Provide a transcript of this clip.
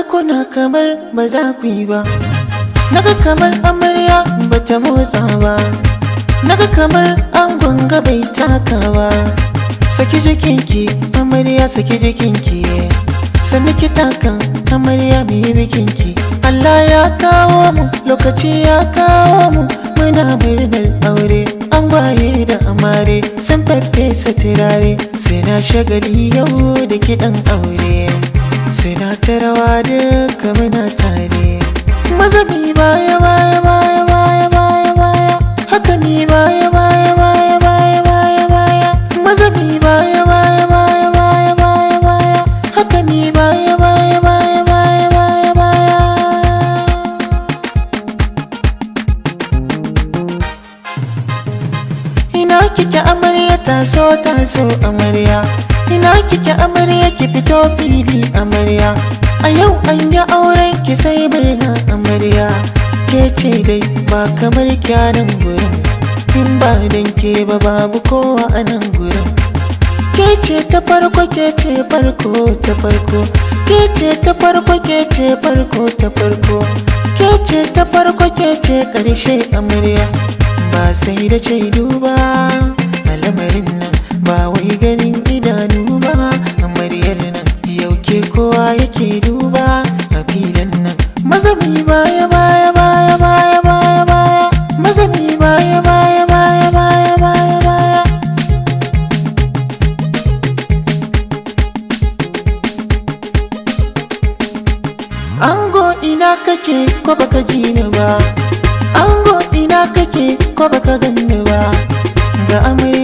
kuna kamar ba za ku yi ba naga kamar amarya ba ta motsa ba naga kamar angon ga bai taka ba saki jikinki amarya saki jikinki sannu ki takan amarya mu yi bikinki Allah ya kawo mu lokaci ya kawo mu muna murnar aure an gwaye da amare sun faffesa turare sai na shagali yau da kiɗan aure sai na ta rawa duka muna tare maza mi baya baya baya baya baya baya haka mi baya baya baya baya baya baya maza mi baya baya baya baya baya baya haka mi baya baya baya baya baya baya ina kike amarya taso taso amarya ina kike amarya ki fito fili amarya a yau an yi auren ki sai murna amarya ke ce dai ba kamar kyanan gurin in ba dan ke ba babu kowa a nan gurin ke ce ta farko ke ce farko ta farko ke ce ta farko ke ce farko ta farko ke ce ta farko ke ce karshe amarya ba sai da shaidu ba a lamarin nan ba wai ganin idanu ba amaryar nan yau ke kowa yake duba a filin nan mazami baya baya baya baya baya baya mazami baya baya baya baya baya baya Ango ina kake ko baka ji ni ba Ango ina kake ko baka ganni ba Ga amarya